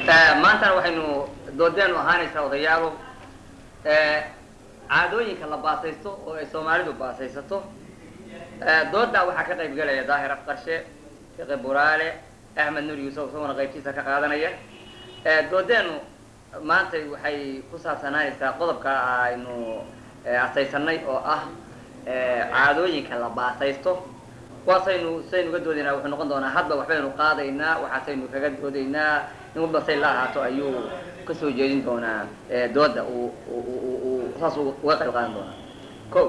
maantana waxaynu doodeenu ahaanaysaa odayaalo caadooyinka la baasaysto oo ay soomaalidu baasaysato doodaa waxaa ka qayb gelaya daahir afqarshe fiqi buraale axmed nur yuusuf isaguna qaybtiisa ka qaadanaya doodeenu maanta waxay ku saabsanaanaysaa qodobka aynu asaysanay oo ah caadooyinka la baasaysto kuwaasaynu saynu uga doodaynaa wuxuu noqon doonaa hadba waxbaynu qaadaynaa waxaasaynu kaga doodaynaa in walba say la ahaato ayuu kasoo jeedin doonaa dooda uu uu saas uga qayb qaadan doonaa ko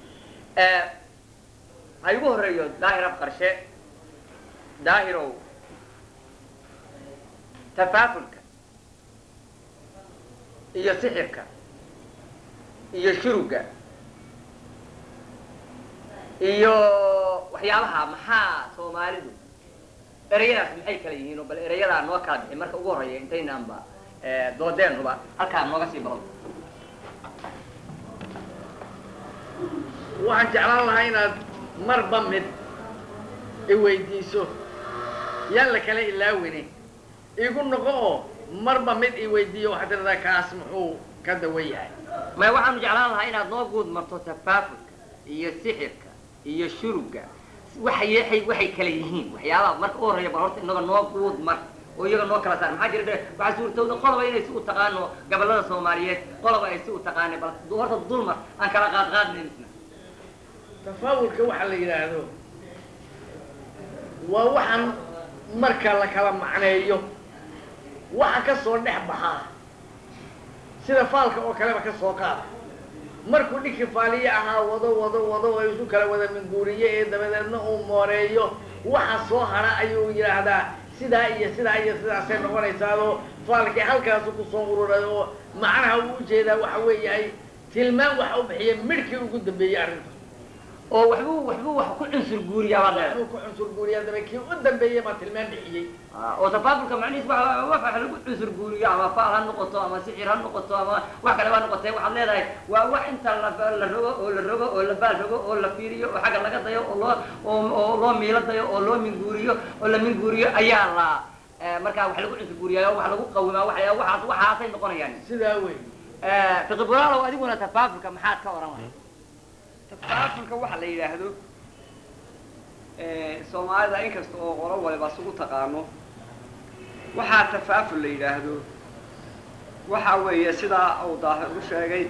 ha igu horeeyo daahir af qarshe daahirow tafaafulka iyo sixirka iyo shuruga iyo waxyaabaha maxaa soomaalidu ereyadaas maxay kala yihiin oo bal ereyadaa noo kala bixi marka ugu horeeya intaynaanba doodeenuba halkaa nooga sii baro waxaan jeclaan lahaa inaad marba mid i weydiiso yaan la kala ilaawini igu noqo oo marba mid i weydiiyo waxaad tiradaa kaas muxuu ka dawan yahay maya waxaanu jeclaan lahaa inaad noo guud marto tafaafulka iyo sixirka iyo shuruga waxay waxay kala yihiin waxyaabaha marka u horreeya bal horta inaga noo guud mar oo iyaga noo kala saar maxaa jira waxaa suurtowda qoloba inay si u taqaano gobollada soomaaliyeed qoloba ay si u taqaanay bal horta dulmar aan kala qaad qaadnayn isna tafaawulka waxa la yidhaahdo waa waxaan marka la kala macneeyo waxa ka soo dhex baxaa sida faalka oo kaleba ka soo qaada markuu dhinkii faaliye ahaa wado wado wado oo isu kala wada minguuriye ee dabadeedna uu mooreeyo waxa soo hara ayuu yidhaahdaa sidaa iyo sidaa iyo sidaasay noqonaysaadoo faalkii halkaasu kusoo ururay oo macnaha uu ujeedaa waxa weeyahay tilmaan waxa u bixiya midhkii ugu dambeeyey arrinta oo waxbuu waxbuu wax ku cunsur guuriyaa baad leedahay inuu ku cunsur guuriyaa daba kii u dambeeyey baa tilmaan bixiyey oo tafaafulka macnihiis wa wax wax lagu cunsur guuriyo ama faal ha noqoto ama sixir ha noqoto ama wax kale baa noqotee waxaad leedahay waa wax inta la la rogo oo la rogo oo la baal rogo oo la fiiriyo oo xagga laga dayo oo loo oo oo loo miilo dayo oo loo minguuriyo oo la minguuriyo ayaa la markaa wax lagu cunsur guuriyaa wax lagu qawimaa waxyaa waxaas waxaasay noqonayaan sidaa wey fiqi buraalow adiguna tafaafulka maxaad ka oran lahay tafaafulka waxa la yidhaahdo soomaalida inkasta oo qolo waliba isugu taqaano waxaa tafaaful la yidhaahdo waxa weeye sidaa uu daahir u sheegay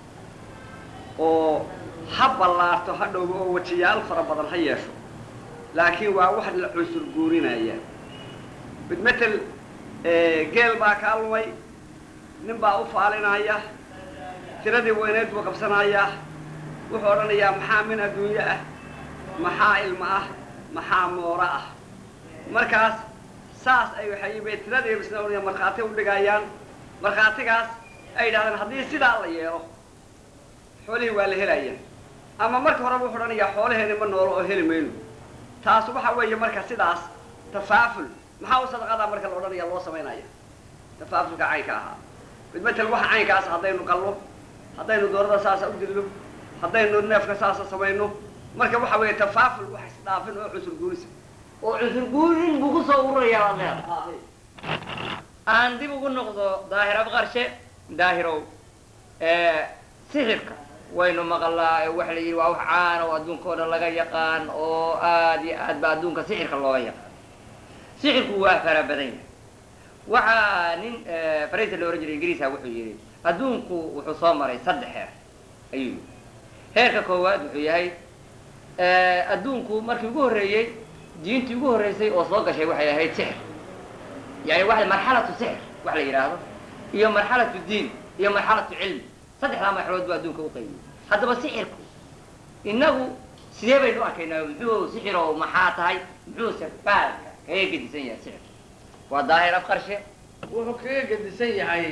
oo ha ballaarto ha dhowbo oo wajiyaal fara badan ha yeesho laakiin waa wax la cunsur guurinaya mid matel geel baa kaa lumay nin baa u faalinaya tiradii weyneed buu qabsanayaa wuxuu odhanayaa maxaa min adduunyo ah maxaa ilmo ah maxaa mooro ah markaas saas ay waxay bay tiradii bisna odhanaya markhaati u dhigayaan markhaatigaas ay yidhahdeen haddii sidaa la yeelo xoolihii waa la helaya ama marka horeba wuxuu odhanayaa xoolaheeni ma noolo oo heli mayno taas waxa weeye marka sidaas tafaaful maxaa u sadaqadaa marka la odhanaya loo samaynaya tafaafulka caynka ahaa mid matel waxa caynkaas haddaynu qallo haddaynu doorada saasa u dillo haddaynu neefka saasa samayno marka waxa weeye tafaaful wax isdhaafin oo cusur guurisa oo cusur guurin buu kusoo ururayaa baad leedahay aan dib ugu noqdo daahir abqarshe daahirow sixirka waynu maqalaa waxa la yidhi waa wax caan oo adduunka oo dhan laga yaqaan oo aad iyo aad ba adduunka sixirka looga yaqaan sixirku waa fara badan yahay waxaa nin faraysa la ohan jiray ingiriisa wuxuu yidhi adduunku wuxuu soo maray saddex heer ayuu yidhi heerka koowaad wuxuu yahay adduunku markii ugu horreeyey diintii ugu horreysay oo soo gashay waxay ahayd sixir yani wa marxalatu sixir wax la yidhaahdo iyo marxalatu diin iyo marxalatu cilmi saddexdaa marxalood buu adduunka u qaybiyey haddaba sixirku inagu sidee baynu u arkaynaa muxuu sixiro maxaa tahay muxuuse baalka kaga gedisan yahay sixir waa daahir afqarshe wuxuu kaga gedisan yahay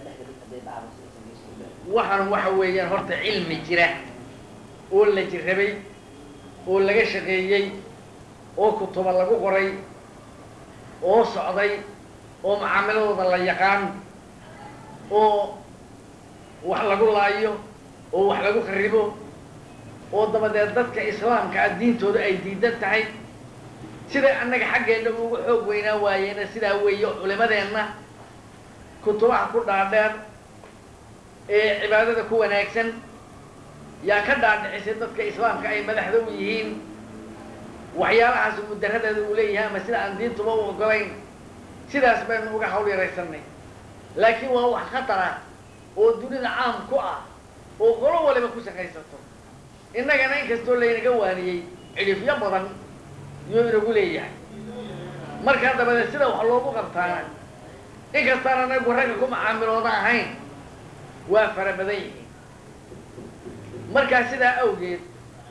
waxaan waxa weeyaan horta cilmi jira oo la jirrabay oo laga shaqeeyey oo kutuba lagu qoray oo socday oo macaamiladooda la yaqaan oo wax lagu laayo oo wax lagu kharibo oo dabadeed dadka islaamka ah diintooda ay diidan tahay siday annaga xaggeenna ugu xoog weynaa waayeena sidaa weeye culimadeenna kutubaha ku dhaadheer ee cibaadada ku wanaagsan yaa ka dhaadhicisay dadka islaamka ay madaxda u yihiin waxyaalahaas mudaradeeda uu leeyahay ama sida aan diintuba u ogolayn sidaas baynu uga hawl yaraysanay laakiin waa wax khatar ah oo dunida caam ku ah oo qolo waliba ku shaqaysato innagana inkastoo laynaga waaniyey cidhifyo badan yuu inagu leeyahay markaa dabadeed sida wax loogu qabtaana inkastaan anagu ragga ku macaamilooda ahayn waa fara badan yihiin markaa sidaa awgeed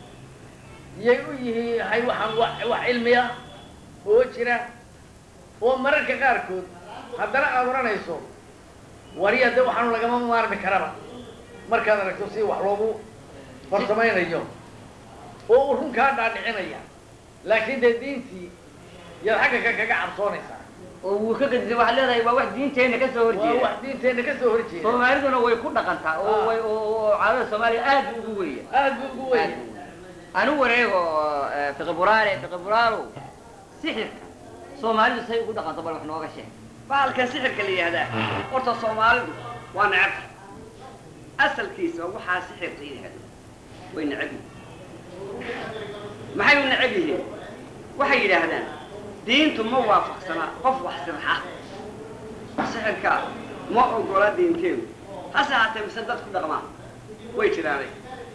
yay u yihiin hay waxaan wa wax cilmiya oo jira oo mararka qaarkood haddana aada odhanayso wariya de waxaanu lagama maarmi karaba markaad aragto si wax loogu farsamaynayo oo uu run kaa dhaadhicinaya laakiin dee diintii yaad xagga ka kaga cabsoonaysaa oo wuu ka gadisay waxaad leedahay waa wax diinteenna ka soo waa horjeeda wax diinteenna ka soo horjeeda soomaaliduna way ku dhaqantaa oo Ah. way oo oo caadada soomaaliya aad buu ugu weya aada buu ugu weyn anu wareego eh, fiqi buraale fiqi buraalow sixirka soomaalidu say ugu dhaqanto bal wax nooga sheeg bahalka sixirka la yihahdaa horta soomaalidu waa necabta asalkiisa waxaa sixir la yidhahdo way necab yihiin maxay u necab yihiin waxay yidhaahdaan diintu ma waafaqsana qof wax sirxa sixirka ma ogola diinteedu hase haatee mise dad ku dhaqmaa way jiraanay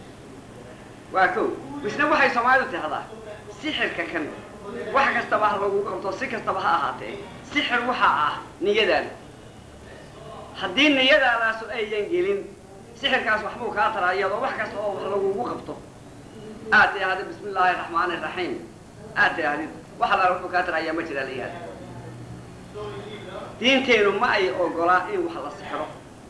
waa kow misna waxay soomaalidu tahdaa sixirka kan wax kastaba ha lagu qabto si kastaba ha ahaatee sixir waxaa ah niyadaada haddii niyadaadaasu ayyan gelin sixirkaas waxbuu kaa taraa iyadoo wax kasta oo wax lagugu qabto aad tidhahdid bismi illaahi raxmaani raxiim aad tidhahdid wax allaala wuxuu kaa taraa ayaa ma jiraa la yihahda diinteenu ma ay ogolaa in wax la sixiro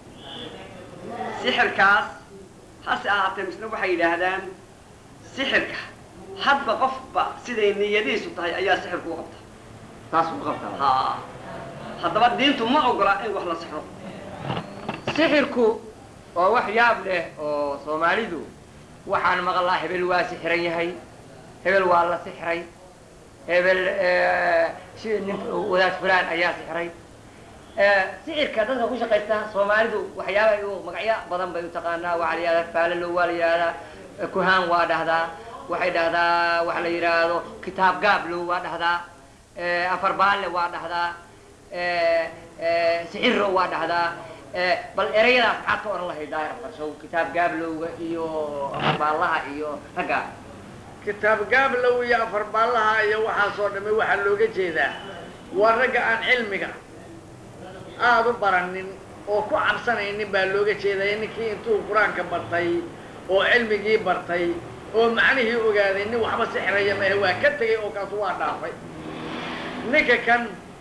sixirkaas hase ahaatee misna waxay yidhaahdaan sixirka hadba qofba siday niyadiisu tahay ayaa sixirku u qabta taas u qabtaa ha haddaba diintu ma ogola in wax la sixro sixirku waa wax yaab leh oo soomaalidu waxaan maqlaa hebel waa sixiran yahay hebel waa la sixray hebel eh, si- nin wadaad fulaan ayaa sixray Eh, sixirka dadka ku shaqaysta soomaalidu waxyaaba u magacyo badan bay u taqaanaa waxaa la yihahdaa faalalo waa la yihahdaa eh, kuhaan waa dhahdaa waxay dhahdaa waxa la yidhaahdo kitaab gaablo waa dhahdaa eh, afar baalle waa dhahdaa eh, eh, sixiro waa dhahdaa eh, bal erayadaas maxaad ka oran lahayd daahir farshow kitaab gaablowga iyo afarbaallaha iyo ragga kitaab gaablow iyo afarbaallaha iyo waxaasoo dhamme waxaa looga jeedaa waa ragga aan cilmiga aada u baranin oo ku cabsanaynin baa looga jeedaya ninkii intuu qur-aanka bartay oo cilmigii bartay oo macnihii ogaaday nin waxba sixraya maahe waa ka tegay oo kaasu waa dhaafay ninka kan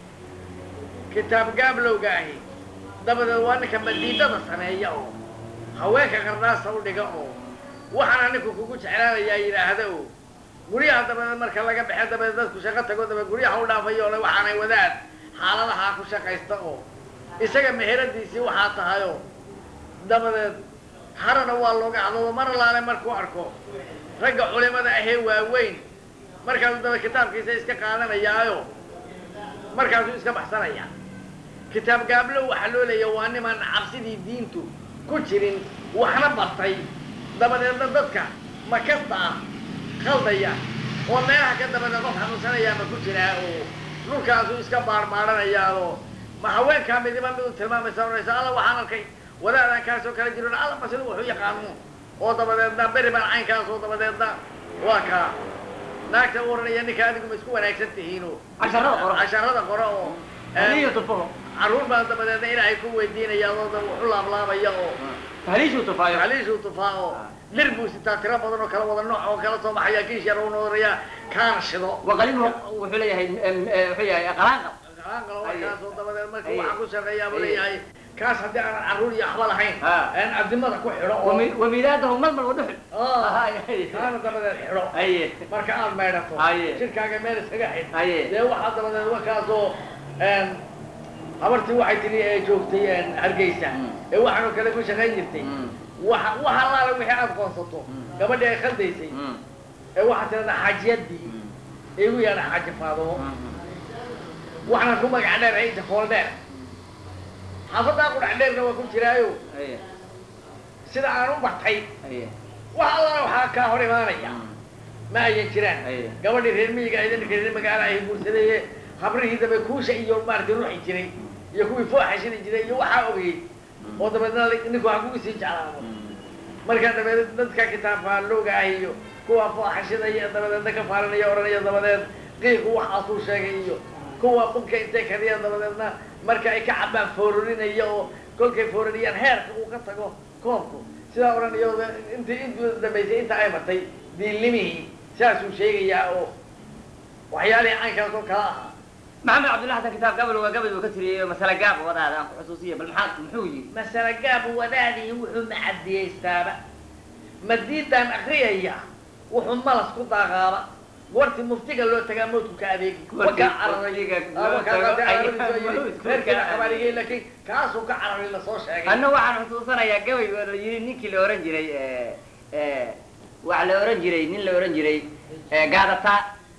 kitaab gaablowga ahi dabadeed waa ninka madiidada sameeya oo haweenka qardaasa u dhiga oo waxaana ninku kugu jeclaanayaa yidhaahda oo guryaha dabadeed marka laga baxe dabadeed dadku shaqo tago dabadeed guryaha u dhaafayo ole waxaanay wadaad xaaladahaa ku shaqaysta oo isaga meheradiisii waxaa tahayoo dabadeed harana waa looga hadlado mar laale markuu arko ragga culimada ahee waaweyn markaasuu daba kitaabkiisa iska qaadanayaayo markaasuu iska baxsanaya kitaab gaablow waxaa loo leeyahay waa niman cabsidii diintu ku jirin waxna bartay dabadeedna dadka makasta ah khaldaya oo meelaha ka dabadeed qof xanuunsanayaama ku jiraa oo dhulkaasuu iska baarbaaranayaao ma haweenkaa midiba mid u tilmaamaysa odhanaysa alla waxaan arkay wadaadaan kaasoo kala jiron alla ma sida wuxuu yaqaano oo dabadeedna beri baan caynkaas oo dabadeedna waa kaa naagta u oranaya ninka adigu ma isku wanaagsan tihiinoo casharada qoro casharada qore oo tahliishu tufaho carruur baa dabadeedna ilaahay ku weydiinaya oo da wuxu laablaabaya oo tahliishu tufaayo aliishuu tufaa oo dhir buu sitaa tiro badan oo kala wada nooc oo kala soo baxaya kiish yar uuna oraya kaana shido waqalimu wuxuu leeyahay em, eh, wuxuu yahay qalaanqab qaanqalo markaasoo dabadeed marka Aye. waxaan ku shaqeeyaa buu Aye. leeyahay kaas haddii aanan carruur iyo waxba lahayn Ha. aan adimada ku xidho oo wami- wamidaadahu malmal wadhuxul Ah, Aye. kaana dabadeed xidho aye marka aad maydhato Aye. jirkaaga meel iskaga xidh Aye. dee waxaa dabadeed markaasoo een, habartii waxay tiri ee joogtay een, hargeysa Mm. ee waxaanoo kale ku shaqayn jirtay Mm. waxa wax allaale wixii aad qoonsato Mm. gabadhii ay khaldaysay Mm. ee waxaa tirada xaajiyadii ee igu yaadha xaaji faadumo Mm. waxaan ku magac dheer ciisa fool dheer xaafadaa qudhaxdheerna waa ku jiraayo haye sida aan u bartay haye wax allana waxaa kaa hor imaanaya ma ayan jiraan Aye. gabadhii reer miyiga ayda ninka reer magaala ay guursadeye habrihii dambe kuusha iyo maaragtay ruuxi jiray iyo kuwii fooxa shidi jiray iyo waxaa ogeyey oo dabeedna li- ninku ha kugu sii jeclaado markaa dabeed dadka kitaab faallowga ah iyo kuwa fooxa shidaya dabadeedna ka faalinaya odhanaya dabadeed qiiqu waxaasuu sheegay iyo kuwa bunka intay kadiya dabadeedna marka ay ka cabaan foorarinaya oo kolkay foorariyaan heerka uu ka tago koobku sidaa odhanayo intii intuu dambaysay inta ay martay diilnimihii saasuu sheegayaa oo waxyaalihii caynkaas oo kala ahaa maxamed cabdulla xasan kitaab gabal waa gabal uu ka tiriyey masale gaab wadaada aan ku xusuusiya bal maxaa muxuu yidhi masale gaab wadaadii wuxuu macadiyeystaaba madiidaan akriyaya wuxuu malas ku daaqaaba goortii muftiga loo tagaa mawdku ka adeegi Goortii wakaa muftiga cararay loo tago ayaa reerkiina mawdku ka qabaaligay laakiin kaasuu ka cararay lasoo sheegay anna waxaan xusuusanayaa gabay oo la yidhi ninkii la ohan jiray waxa la ohan jiray nin la ohan jiray gaadataa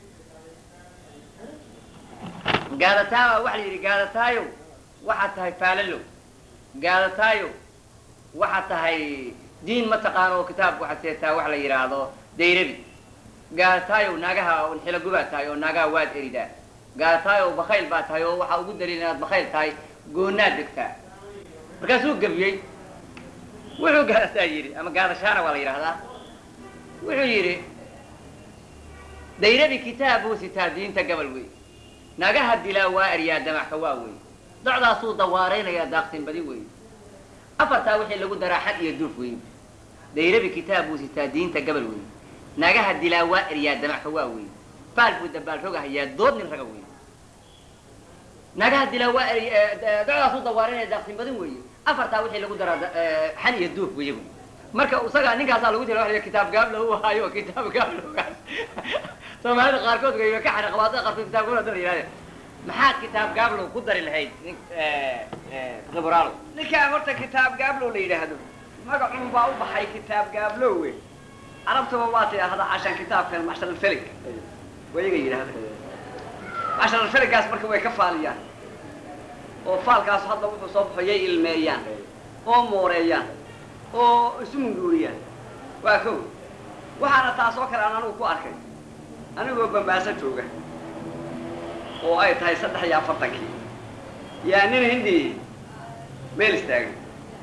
gaadataa waa waxa la yidhi gaadataayo waxaad tahay faalalow gaadataayo waxaad tahay diin ma taqaano oo kitaabku waxaad seetaa wax la yidhaahdo dayrabi gaadataayow naagaha xilo gubaad tahay oo naagaha waad eridaa gaadataayow bakayl baa tahay oo waxaa ugu daliil inaad bakayl tahay goonaad degtaa markaasuu gebiyey wuxuu gaadataa yidhi ama gaadashaana waa la yidhaahdaa wuxuu yidhi dayrabi kitaabuu sitaa diinta gabal wey nagaha dilaa waa eryaa damaxka waa wey docdaasuu dawaaraynayaa daaqsin badi wey afartaa wixii lagu daraa xad iyo duuf wey dayrabi kitaabuu sitaa diinta gabal wey nagaha dilaa waa eryaa damaxka waa wey faal buu dabaal rogahayaa dood nin raga wey nagaha dilaa waa eri docdaasuu dawaaraynaya daaqsin badin weeye afartaa wixii lagu daraa xan iyo duuf weeye wey marka isagaa ninkaasaa lagu tira waa kitaab gaablo u haayo kitaab gaablogaas soomaalida qaarkood way ka xana qabaada qaarkood kitaab gaablo hadda la yidhahdeen maxaad kitaab gaablo ku dari lahayd nin khibraalo ninkaan horta kitaab gaablow la yidhaahdo magacun baa u baxay kitaab gaablowe carabtuba waa tidhaahda cashaan kitaabkan macshar alfelig wayaga yidhaahda macshar alfeligaas marka way ka faaliyaan oo faalkaas hadda wuxuu soo baxo yay ilmeeyaan oo mooreeyaan oo isu munguuriyaan waa kow waxaana taas oo kale aan anigu ku arkay anigoo bambaaso jooga oo ay tahay saddex iyo afartankii yaa nin hindi meel istaagan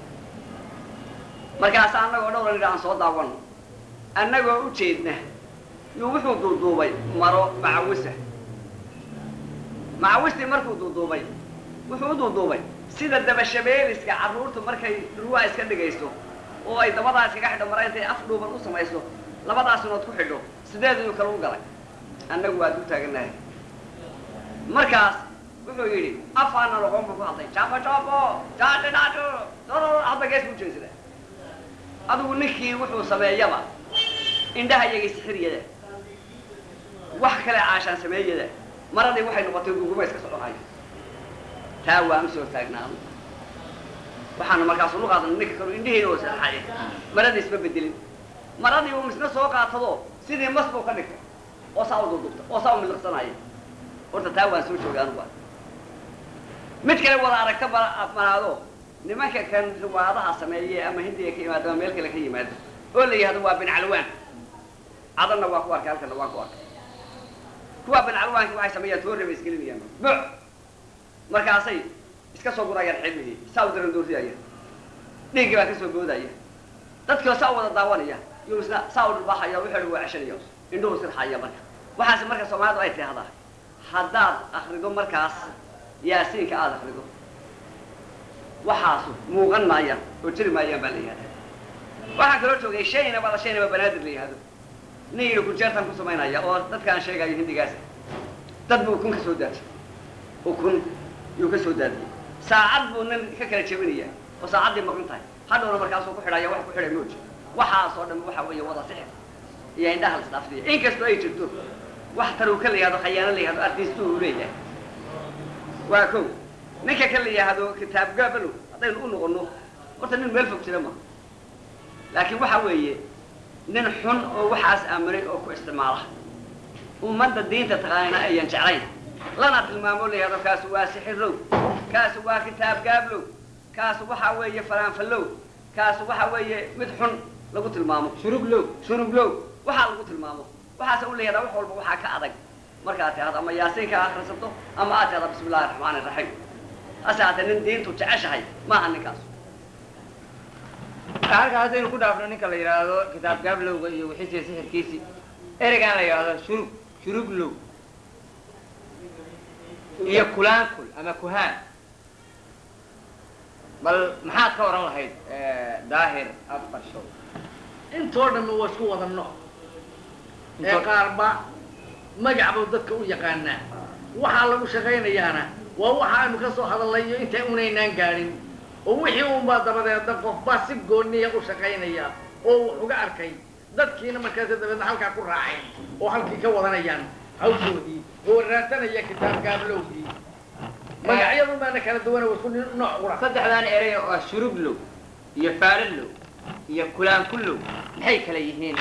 markaas annagoo dhowra nidha aan soo daawano annagoo u jeedna yuu wuxuu duuduubay maro macawisa macawistii markuu duuduubay wuxuu u duuduubay sida dabashabeeliska carruurtu markay dhurwaa iska dhigayso oo ay dabadaa iskaga xidho mara intay af dhuuban u samayso labadaas inood ku xidho sideed inuu kale u galay annagu waad u taagannahay markaas wuxuu yidhi afaana loqon buu ku hadlay jabo jabo jaadhi dhaadho doror hadda gees buu jeesada adigu ninkii wuxuu sameeyaba indhaha iyagii sixiriyada wax kale caashaan sameeyada maradii waxay noqotay guguma iska soconayo taa waan usoo taagnaano waxaanu markaas ulu qaadan ninka kanu indhihiina oo saxaye maradii isma bedelin maradii uu misna soo qaatado sidii mas buu ka dhigtay oo saa u dudubta oo saa u miliqsanaya horta taa waan soo joogay anuga mid kale wada aragta bala aad manaado nimanka kan riwaadaha sameeye ama hindiga ka yimaado ama meel kale ka yimaado oo la yihahdo waa bin calwaan cadanna waa ku arkay halkana waan ku arkay kuwaa bin calwaanki waxay sameeyaan toorre bay isgelinayaan buc markaasay iska soo gurayaan xilmihii saa u daran doortiyaya dhiiggii baa ka soo boodaya dadkii saa u wada daawanaya yuu isna saa u dhulbaxaya wuxuu waa ceshanaya indhuhu sirxaya marka waxaase marka soomaalidu ay tidhahdaa haddaad akrido markaas yaasiinka aada akrido waxaasu muuqan maayaan oo jiri maayaan baa la yihahdaa waxaan kaloo joogay shayna bada shaynaba banaadir la yihahdo nin yidhi kunjeertan ku samaynaya oo dadkaan sheegayo hindigaas dad buu kun ka soo daadiyay oo kun yuu ka soo daadiyey saacad buu nin ka kala jebinaya oo saacaddii maqan tahay hadhowna markaasuu ku xidhaya wax ku xidhay mooji waxaasoo dhan waxa weeye wada sixir iyo indhaha la isdhaafsiya inkastoo ay jirto wax taruuka la yihahdo khayaano la yihahdo artiistu uu leeyahay waa kow ninka ka la yihahdo kitaab gaabalow haddaynu u noqono horta nin meel fog jira ma laakiin waxa weeye nin xun oo waxaas aaminay oo ku isticmaala ummadda diinta taqaanina ayan jeclayn lana tilmaamo la yihahdo kaasu waa sixirow kaasu waa kitaab gaablow kaas waxaa weeye faraanfallow kaas waxaa weeye mid xun lagu tilmaamo shuruglow shuruglow waxaa lagu tilmaamo waxaase u leeyadaa wax walba waxaa ka adag markaad tihahdo ama yaasiinka akhrisato ama aad tihahdo bismi illahi raxmaani raxiim hase haatee nin diintu jeceshahay maaha ninkaas halka haddaynu ku dhaafno ninka la yidhaahdo kitaab gaablowga iyo wixiisiiyo sixirkiisii ereygaan la yidhaahdo shurug shuruglow iyo kulaankul ama kuhaan bal maxaad ka oran lahayd daahir afar show intoo dhamma waa isku wada nooc ee qaarba magac buu dadka u yaqaanaa waxaa lagu shaqaynayaana waa waxa aynu ka soo hadalnay iyo inta unaynaan gaadhin oo wixii unbaa dabadeedna qofbaa si gooniya u shaqaynaya oo wax uga arkay dadkiina markaasi dabeedna halkaa ku raaceen oo halkii ka wadanayaan hawshoodii oo raasanaya kitaab gaablowgii magacyadu baana kala duwana waa isku nooc qura saddexdan erey oo ah shuruglow iyo faalalow iyo kulaankullow maxay kala yihiin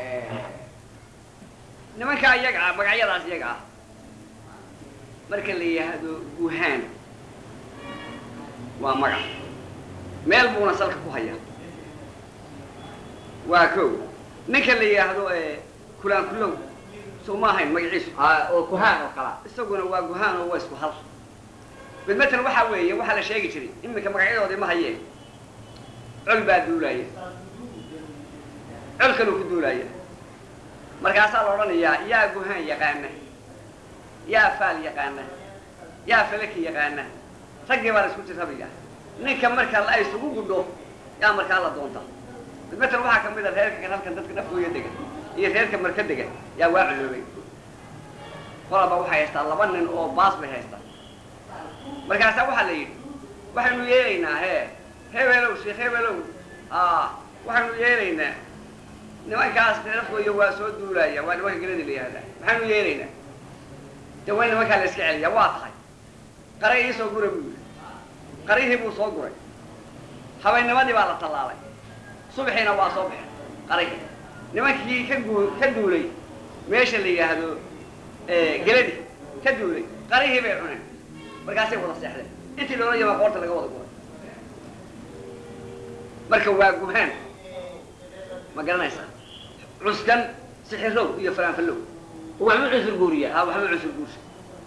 nimankaa iyaga ah magacyadaas iyaga ah marka la yidhaahdo guhaan waa magac meel buuna salka ku hayaa waa ko ninka la yidhaahdo kulaankulow soo ma ahayn magaciisu ah oo kuhaan oo kala isaguna waa guhaan oo waa isku hal mid matan waxaa weeye waxaa la sheegi jiray iminka magacyadoodii ma hayeen col baa duulaaya col kaluu ku duulaaya markaasaa la odhanayaa yaa guhaan yaqaana yaa faal yaqaana yaa falaki yaqaana raggii baa la isku jirrabiyaa ninka marka la isugu gudho yaa markaa la doonta mid matan waxaa kamid a reerka halkan dadka dhafgooya dega iyo reerka marka dega yaa waa culoobay qolaba waxay haystaa laba nin oo baas bay haystaa markaasaa waxaa la yidhi waxaynu yeelaynaa hee hebelow sheekh hebelow a waxaynu yeelaynaa nimankaas reerafkooya waa soo duulaya waa nimanka geladi la yihahdaa maxaynu yeelaynaa de waa nimankaa la iska celiyaa waa tahay qaray ii soo gura buu yidhi qarihii buu soo guray habaynimadii baa la tallaalay subaxiina waa soo baxay qarihii nimankii ka guu ka duulay meesha la yidhaahdo geladi ka duulay qarihii bay cuneen markaasay wada seexdeen intii loola yamaa qoorta laga wada guray marka waa guhaan ma garanaysaa cuskan sixirow iyo faraanfallow waxba cusur guuriya ha waxba cusur guursa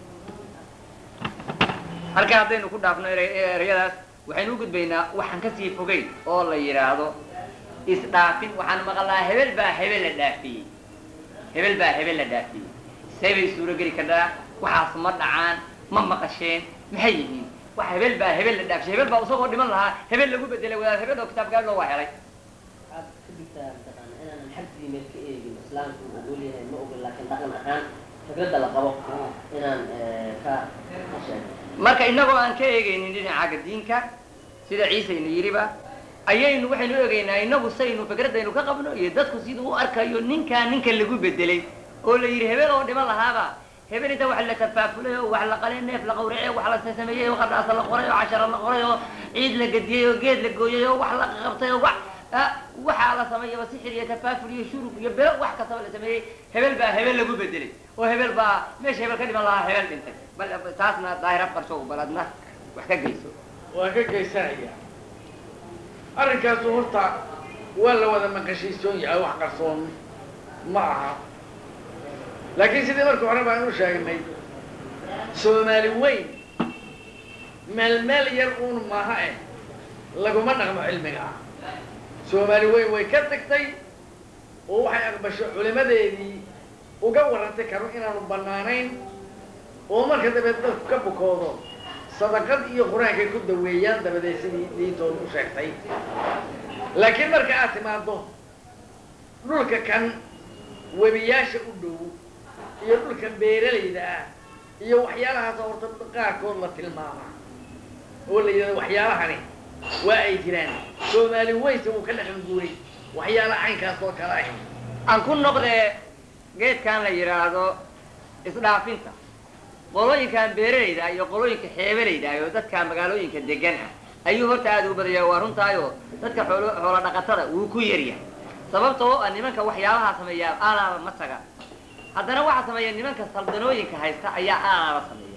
halka haddaynu ku dhaafno ere- ereyadaas waxaynu u gudbaynaa waxaan kasii fogeyn oo la yidhaahdo isdhaafin waxaan maqalnaa hebel baa hebel la dhaafiyey hebel baa hebel la dhaafiyey see bay suuro geli kartaa waxaas ma dhacaan ma maqasheen maxay yihiin wax hebel baa hebel la dhaafishay hebel baa isagoo dhiman lahaa hebel lagu bedelay wadaad hebel oo kitaab gaadloo waa helay waxaad ka digtaa mataqaana inaanan xag diimeed ka eegin islaamku uu ogol yahay ma ogol laakiin dhaqan ahaan fikradda la qabo inaan eh, ka ka sheego marka inagoo aan ka eegaynin dhinacaga diinka sida ciise ina yidhiba ayaynu waxaynu eegaynaa inagu saynu fikradaynu ka qabno iyo dadku siduu u arkayo ninkaa ninka lagu bedelay oo la yidhi hebel oo dhiman lahaaba hebel inta wax la tafaafulay oo wax la qalay neef la qawracay oo wax la sameeyey oo qardhaasa la qoray oo cashara la qoray oo ciid la gediyey oo geed la gooyey oo wax la qabtay oo wax ah, waxaa la sameeyaba sixir iyo tafaaful iyo shurub iyo belo wax kastaba la sameeyey hebel baa hebel lagu bedelay oo hebel baa meesha hebel ka dhiman lahaa hebel dhintay bal taasna daahir afqarsho baladna wax ka geyso waa ka geysanaya arrinkaasu horta waa la wada maqashiisoon yahay wax qarsoon ma aha laakiin sidii markii hore baan u sheegnay soomaali weyn meel meel yar uun maaha eh laguma dhaqmo cilmiga ah soomaali weyn way ka tagtay oo waxay aqbasho culimadeedii uga warantay karo inaanu bannaanayn oo marka dabeed dadku ka bukoodo sadaqad iyo qur-aankay ku daweeyaan dabadeed sidii diintooda u sheegtay laakiin marka aad timaado dhulka kan webiyaasha u dhow iyo dhulka beeralayda ah iyo waxyaalahaas horta qaarkood la tilmaama oo la yidhahdo waxyaalahani waa ay jiraan soomaali weynse uu ka dhaqan guuray waxyaala caynkaas oo kale ah aan ku noqdee geedkan la yidhaahdo isdhaafinta qolooyinkan beeralayda iyo qolooyinka xeebalayda iyo dadka magaalooyinka degan ah ayuu horta aada ugu badaya waa runtaayo dadka xoolo xoola dhaqatada wuu ku yaryahay sababta oo ah nimanka waxyaalaha sameeya aalaaba ma taga haddana waxaa sameeya nimanka saldanooyinka haysta ayaa aalaaba sameeya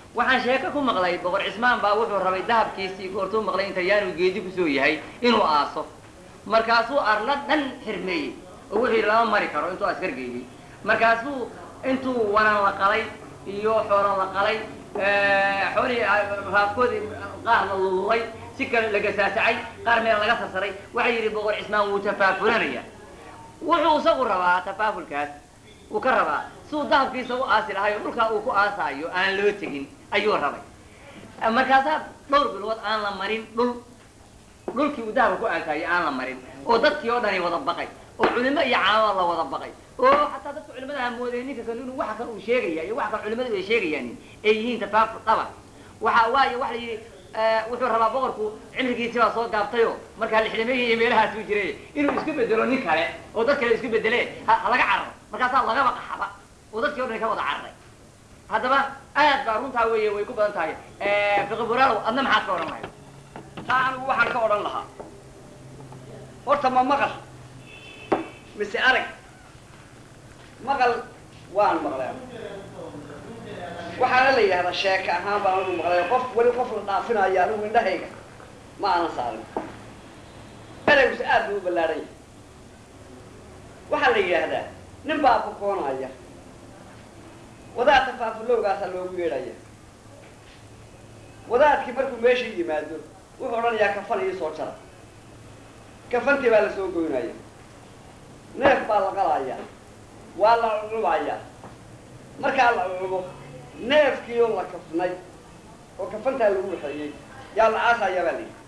waxaan sheeko ku maqlay boqor cismaan baa wuxuu rabay dahabkiisii goortuu maqlay inta yaanu geedi kusoo yahay inuu aaso markaasuu arla dhan xirmeeyey oo wuxuu yidhi lama mari karo intuu askar geeyey markaasuu intuu wanan la qalay iyo xoolo la qalay xoolihii raafkoodii qaar la lululay si kale la gasaasacay qaar meel laga sarsaray waxaa yidhi boqor cismaan wuu tafaafulanaya wuxuu isagu rabaa tafaafulkaas wuu ka rabaa siuu dahabkiisa u aasi lahayo dhulkaa uu ku aasaayo aan loo tegin ayuu rabay markaasaa dhowr bilood aan la marin dhul dhulkii uu dahabka ku aasaayo aan la marin oo dadkii oo dhani wada baqay oo culimo iyo caamada la wada baqay oo xataa dadka culimada ha moodeen ninka kan inuu waxa kan uu sheegaya iyo waxa kan culimadu ay sheegayaan ay yihiin tafaaful dhaba waxa waayo waxa la yidhi wuxuu rabaa boqorku cimrigiisi baa soo gaabtayo markaa lixdameeyi iyo meelahaasuu jiray inuu isku bedelo nin kale oo dad kale isku bedele ha laga cararo markaasaa lagaba qaxaba oo dadkii o dhan ka wada cararay haddaba aad baa runtaa weeye way ku badan tahay fiqiburaalow adna maxaad ka odhan lahayd taa anigu waxaan ka odhan lahaa horta ma maqal mise arag maqal waan maqlay waxaana la yidhahdaa sheeka ahaan baan anigu maqlay qof weli qof la dhaafinayo anigu indhahayga ma aanan saarin ereygus aad buu u ballaadhan yahay waxaa la yidhaahdaa nin baa bokoonaya wadaad tafaafulowgaasaa loogu yeedhaya wadaadkii markuu meeshii yimaado wuxuu odhanayaa kafan ii soo jara kafantii baa la soo goynaya neef baa la qalaya waa la culucubaya markaa la culubo neefkii oo la kafnay oo kafantaa lagu waxeeyey yaa la aasayaa baa layidhi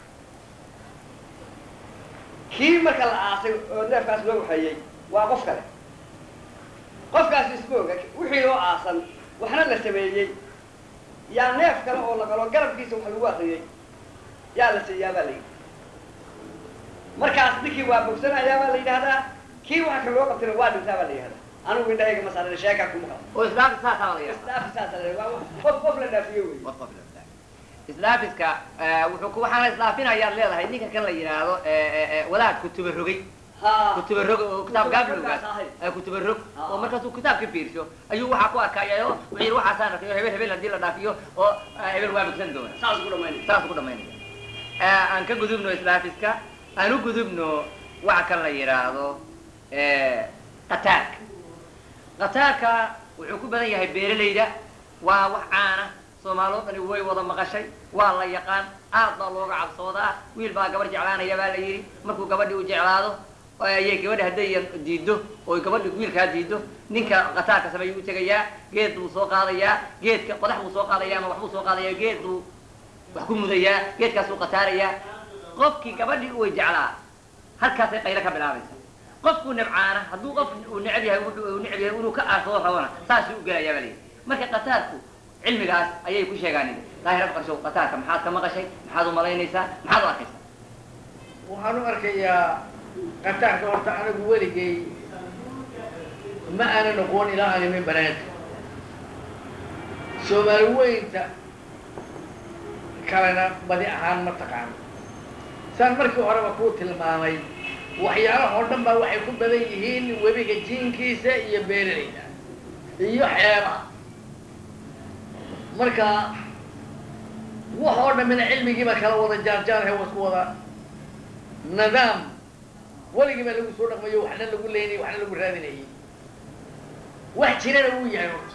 kii marka la aasay oo neefkaas loo waxeeyey waa qof kale qofkaas isma oga wixii oo aasan waxna la sameeyey yaa neef kale oo la qalo garabkiisa wax lagu akriyey yaa la siiyaa baa la yidhi markaas ninkii waa bogsanayaa baa la yidhahdaa kii waxa ka loo qabtayna waa dhintaa baa la yidhahdaa anigu indhahayga masaarin sheekaa kuma qabo oo islaamka saasaa la yidhahdaa isdhaafi saasa la waa qof qof la dhaafiyo wey islaafiska wuxuu ku waxaana islaafinayaad leedahay ninka kan la yidhaahdo wadaad kutuba rogay ha kutuba rog oo kitaab gaablogaas Kutubadaas ahay. kutuba rog Ah. oo markaasuu kitaabka fiirso ayuu waxaa ku arkayayo wuxuu yidhi waxaasaan arkayo hebel hebel haddii la dhaafiyo oo hebel waa bogsan doona saas ku dhamaynaya saas ku dhamaynaya aan ka gudubno islaafiska aan u gudubno waxa kan la yidhaahdo qataarka qataarka wuxuu ku badan yahay beeralayda waa wax caana soomaaloo dhani way wada maqashay waa la yaqaan aad baa looga cabsoodaa wiil baa gabar jeclaanaya baa la yidhi markuu gabadhi u jeclaado ayay gabadha hadday diiddo oo gabadhi wiilkaa diiddo ninka qataarka sameeyuu u tegayaa geed buu soo qaadayaa geedka qodax buu soo qaadaya ama waxbuu soo qaadaya geed buu wax ku mudayaa geedkaasuu qataarayaa qofkii gabadhii uu jeclaa halkaasay qaylo ka bilaabaysa qofkuu nabcaana hadduu qof uu neceb yahay wuxuu uu neceb yahay inuu ka aasoo rabona saasuu u gelayaa baa layidhi marka qataarku cilmigaas ayay ku sheegaan daahir afqarshow qataarka maxaad ka maqashay maxaad u malaynaysaa maxaad u arkaysaa waxaan u arkayaa qataarka horta anigu weligay ma aanan aqoon ilaa aan imin banaanka soomaali weynta kalena badi ahaan ma taqaano saan markii horeba kuu tilmaamay waxyaalaha oo dhan baa waxay ku badan yihiin webiga jiinkiisa iyo beeralayda iyo xeebaha marka wax oo dhammina cilmigiiba kala wada jaarjaarhay waa isku wada nidaam weligii baa lagu soo dhaqmayo waxna lagu leynayay waxna lagu raadinayay wax jirana wuu yahay horta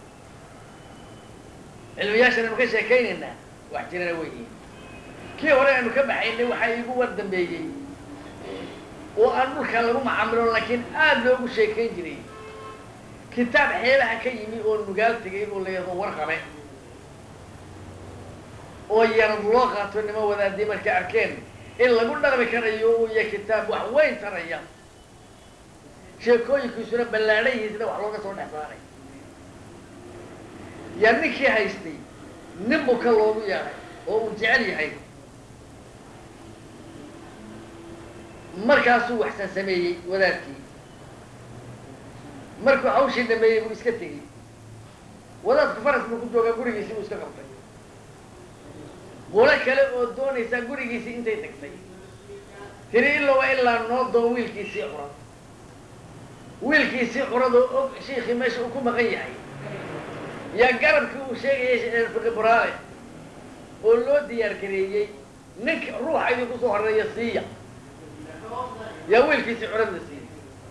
cilmiyaashan aynu ka sheekaynaynaa wax jirana way yihiin kii hore aynu ka baxaynay waxaa iigu war dambeeyey oo aan dhulka lagu macaamilo laakiin aada loogu sheekayn jiray kitaab xeelaha ka yimi oo nugaal tegay oo la yado warqabe oo yarad loo qaato nimo wadaadii markay arkeen in lagu dhaqmi karayo uu yahay kitaab wax weyn taraya sheekooyinkiisuna ballaadhayiisna wax looga soo dhex saaray yaa ninkii haystay nin buu ka loogu yeeray oo uu jecel yahay markaasuu waxsan sameeyey wadaadkii markuu hawshii dhameeyey buu iska tegey wadaadku faras buu ku joogaa gurigiisii buu iska qabtay qolo kale oo doonaysaa gurigiisii intay tagtay tiri ilowa ilaa noo doon wiilkiisii curad wiilkiisii curad oo og shiikii meesha uu ku maqan yahay yaa garabkii uu sheegayay fiqi buraale oo loo diyaar gareeyey ninka ruuxa idinku soo horeeya siiya yaa wiilkiisii curad la siiyey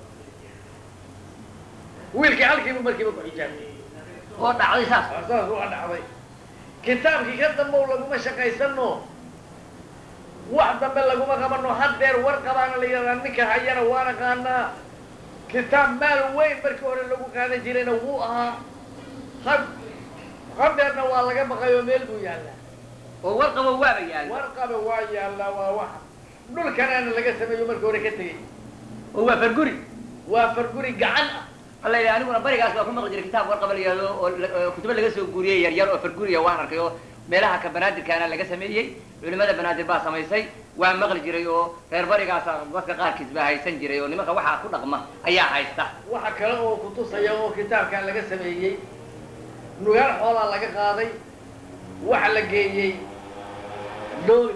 wiilkii halkiiba markiiba ku xijaabtay oo dhacday saas saas waa dhacday kitaabkii ka dambow laguma shaqaysano wax dambe laguma qabano haddeer war qabaana la yidhahdaa ninka hayana waa naqaanaa kitaab maal weyn markii hore lagu qaadan jirayna wuu ahaa had haddeerna waa laga baqay oo meel buu yaallaa oo warqabo waaba yaalla warqaba waa yaallaa waa waxa dhulkanaana laga sameeyo markii hore ka tegey oo waa farguri waa farguri gacan ah alla yidhi aniguna barigaas waa ku maqli jiray kitaab warqaba la yihahdo oo la- oo kutubo laga soo guuriyey yar yar oo farguriya waan arkay oo meelaha ka banaadirkaana laga sameeyey culimada banaadir baa samaysay waan maqli jiray oo reer barigaasa dadka qaarkiis baa haysan jiray oo nimanka waxaa ku dhaqma ayaa haysta waxa kale oo kutusaya oo kitaabkan laga sameeyey nugaal xoolaa laga qaaday waxa la geeyey dooli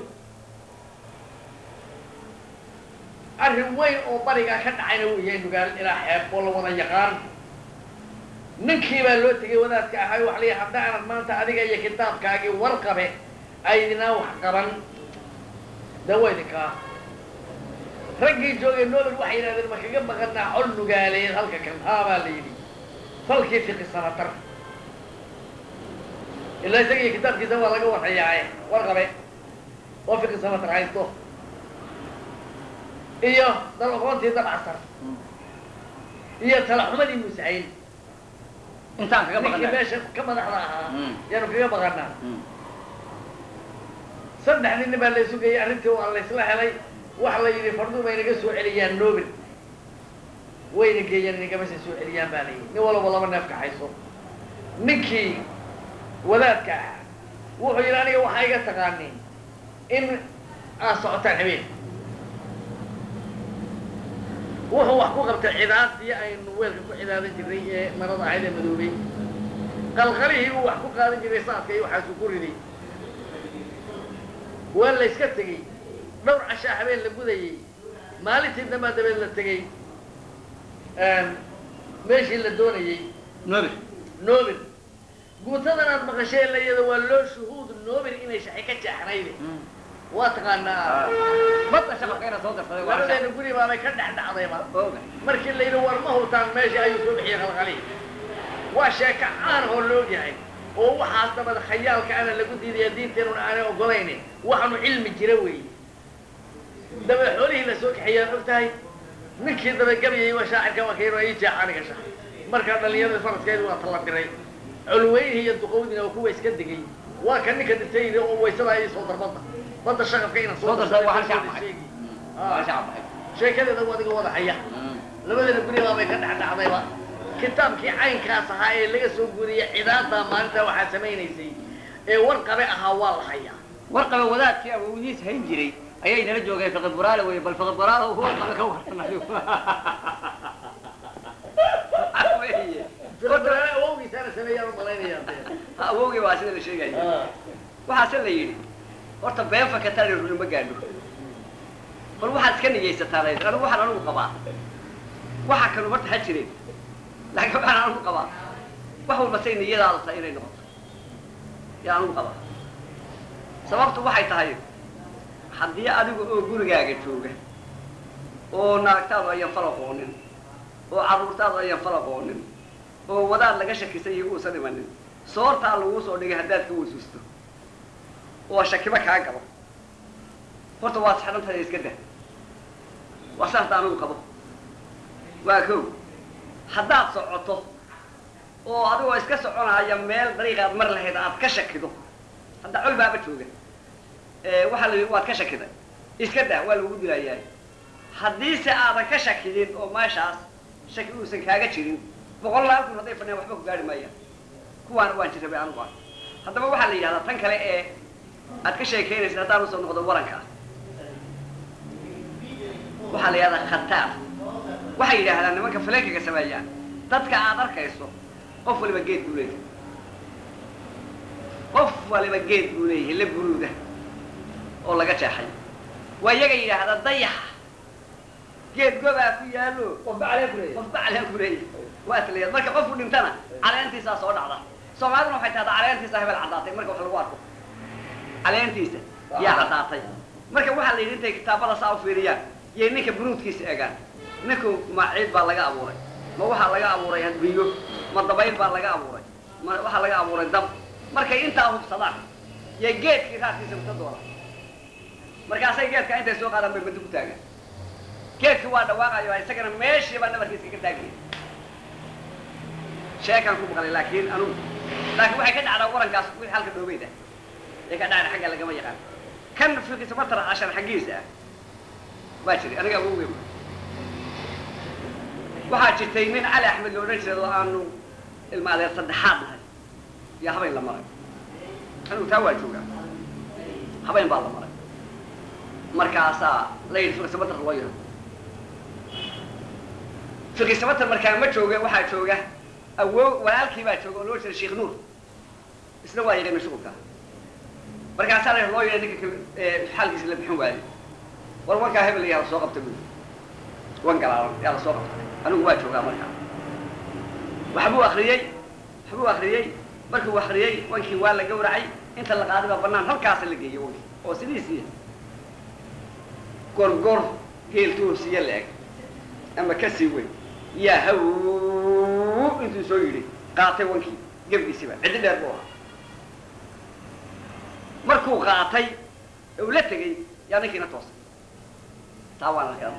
arrin weyn oo barigaa ka dhacayna wuu yahay nugaal ilaa xeeb oo la wada yaqaan ninkii baa loo tegay wadaadka ahay waxa layihi hadda aanad maanta adiga iyo kitaabkaagii warqabe aydinaa wax qaban de waa idinkaa raggii joogay noobel waxay yidhahdeen ma kaga baqanaa col nugaaleed halka kan haa baa la yidhi falkii fiqi sanatar ilaa isaga iyo kitaabkiisa waa laga warhayaaye warqabe oo fiqi sanatar haysto iyo dal aqoontii dabcasar iyo talaxumadii musahayn intaan kaga ninkii baqana meesha ka madaxda ahaa Mm. yaanu kaga baqanaa saddex nin baa la sugayay arrintii waa laysla helay waxa la yidhi fardu bay naga soo celiyaan nobel wayna geeyaan inagamasa soo celiyaan baa la yidhi nin walaba laba neef kaxayso ninkii wadaadka ah wuxuu yidhi aniga waxaa iga taqaaniin in aad socotaan habeen wuxuu wax ku qabtay cidaadii aynu weelka ku cidaadan jirnay ee marada ahayd ee madoobay qalqalihii uu wax ku qaadan jiray saadka iyo waxaasuu ku riday waa la yska tegey dhowr cashaa habeen la gudayey maalintii dambaa dabeed la tegey meeshii la doonayey nobel nobel guutadan aad maqashee layada waa loo shuhuud nobel inay shaxi ka jeexnayde waa taqaanaa badda shaqabka ina soo darsaday waa labadeena guri baabay ka dhex dhacdayba oga markii la yidhi war ma hutaan meesha ayuu soo bixiyey qalqalihi waa sheeko caan oo la ogyahay oo waxaas dabada khayaalka ana lagu diidaya diinteenuna aanay ogolaynin waxaanu cilmi jira weeye daba xoolihii la soo kaxeeyaan og tahay ninkii dabagabayay waa shaacirka waa kayno ii jeex aniga shax markaa dhallinyarada faraskeedu waa tala diray culweynihii iyo duqowdina oo kuwa iska degay waa ka ninka dhintay yidhi oo waysada ii soo dar badda badda shaqabka ina soo darsaday waa hal shacab soo baxay sheegi waa hal shacab baxay sheekadeeda waa adiga wada haya labadeena guri baabay ka dhex dhacdayba kitaabkii caynkaas ahaa ee laga soo guuriyey cidaada maalintaa waxaa samaynaysay ee warqabe ahaa waa la hayaa warqaba wadaadkii awowdiis hayn jiray ayay nala joogeen fiqi buraale wey bal fiqi buraale warqaba ka waranayo Weye. fiqadraale awowgiisaana sameeyaan u malaynayaa awowgii waa sida la sheegaya waxaase la yidhi horta been fakatani runi ma gaadho bal waxaad iska niyaysataa layd anigu waxaan anigu qabaa waxa kanu horta ha jireen laakiin waxaan anigu qabaa wax walba say niyadaada tahay inay noqoto yaa anigu qabaa sababtu waxay tahay haddii adigu oo gurigaaga jooga oo naagtaadu ayan fal aqoonin oo carruurtaadu ayan fal aqoonin oo wadaad laga shakisan iyo uusan imanin soortaa laguu soo dhigay haddaad ka wasuusto oo shakiba kaa galo horta waad xidhan tahay iska dah waa saasta anigu qabo waa kow haddaad socoto oo adigoo iska soconaya meel dariiqaad mar lahayd aad ka shakido hadda col baaba jooga waxaa la yidhi waad ka shakiday iska dah waa lagu dilayaa haddiise aadan ka shakidin oo meeshaas shaki uusan kaaga jirin boqol laal kun hadday fadhiyaan waxba ku gaari maayaan kuwaana waan jirrabay anigu ah haddaba waxaa la yidhahdaa tan kale ee aad ka sheekaynaysid haddaan usoo noqdo waranka ah waxaa la yidhahdaa khataar waxay yidhaahdaan nimanka faleenkaga sameeyaan dadka aad arkayso qof waliba geed buu leeyahay qof waliba geed buu leeyahay la buruuda oo laga jeexay waa iyaga yidhaahda dayaxa geed gobaa ku yaalo qofba calee ku leeyahay qofba caleen ku leeyahay waa isleeyahay marka qofku dhintana caleentiisaa soo dhacda soomaaliduna waxay tahdaa caleentiisa hebel caddaatay marka wax lagu arko caleentiisa yaa caddaatay marka waxaa la yidhi intay kitaabada saa u fiiriyaan yay ninka bunuudkiisa egaan ninku ma ciid baa laga abuuray ma waxaa laga abuuray hadbiyo ma dabayl baa laga abuuray ma waxaa laga abuuray dab markay intaa hubsadaan yay geedkii raadkiisa uta doonaan markaasay geedka intay soo qaadaan bay madi ku taagaan geedkii waa dhawaaqayo isagana meeshii baa nabarkiisa ka taagaya sheekaan ku maqlay laakiin anugu laakiin waxay ka dhacdaa warankaas wixii halka dhoobeyda ay ka dhacda xagga lagama yaqaan kan fiqisa matara cashar xaggiisa ah waa jiray aniga awowgey waxaa jirtay nin cali axmed la odhan jiray oo aanu ilma adeer saddexaad nahay iyo habayn la maray anigu taa waa joogaa habayn baa la maray markaasaa la yidhi fiqisamatar loo yaro fiqisamatar markaa ma jooga waxaa jooga awo walaalkii baa jooga oo loo jira sheekh nuur isna waa yaqaana shuqulka markaasaa la loo yidhi ninka xaalkiisa la bixin waayo war wankaa hebel yaa la soo qabta bui wan galaalan yaa la soo qabtay anigu waa joogaa markaa waxbuu akriyey waxbuu akriyey markuu akriyey wankii waa la gawracay inta la qaaday baa banaan halkaasa la geeyey wankii oo sidiisii gorgor geeltu hoosiye la eg ama ka sii weyn yaa haw intuu soo yidhi qaatay wankii gebgiisiba ciddi dheer buu ahaa markuu qaatay uu la tegey yaa ninkiina toosay taa waan la xihan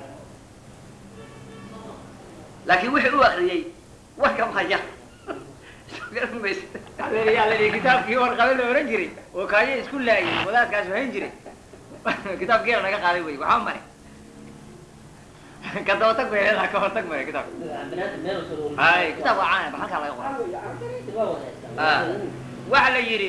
laakiin wixii u akriyey warka maya maysa yaa la yidhi kitaabkii warqabe la ohan jiray oo kaayo isku laayay wadaadkaas hayn jiray kitaabkiina naga qaaday wey waxaa mare ka dabatag bay leedaha ka hortag mare kitaabka hay kitaab waa caan ba halkaa laga qoray waxa la yidhi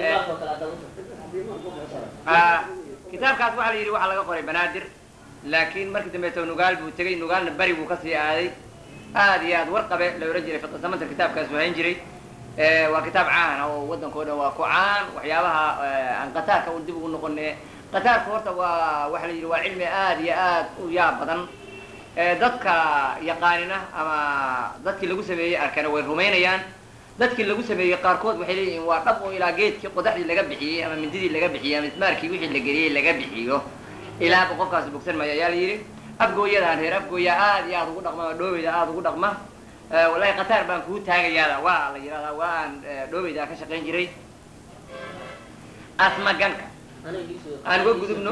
kitaabkaas waxa la yidhi waxaa laga qoray banaadir laakiin markii dambeeto nugaal buu tegey nugaalna beri buu kasii aaday aad iyo aad warqabe la ohan jiray fiqisamantar kitaabkaas hayn jiray waa kitaab caan ah oo waddanka o dhan waa ku caan waxyaabaha aan qataarka un dib ugu noqone qataarku horta waa waxa la yidhi waa cilmi aad iyo aad u yaab badan dadka yaqaanina ama dadkii lagu sameeyey arkana way rumaynayaan dadkii lagu sameeyey qaarkood waxay leeyihiin waa dhab oo ilaa geedkii qodaxdii laga bixiyey ama mindidii laga bixiyey ama ismaarkii wixii la geliyey laga bixiyo ilaaba qofkaasi bogsan maayo ayaa la yidhi afgooyadaan reer afgooya aad iyo aad ugu dhaqma oo dhoobeyda aada ugu dhaqma wallahi qataar baan kuu taagayaada waa la yidhahdaa waa aan dhoobeyda ka shaqayn jiray asmaganka aan uga gudubno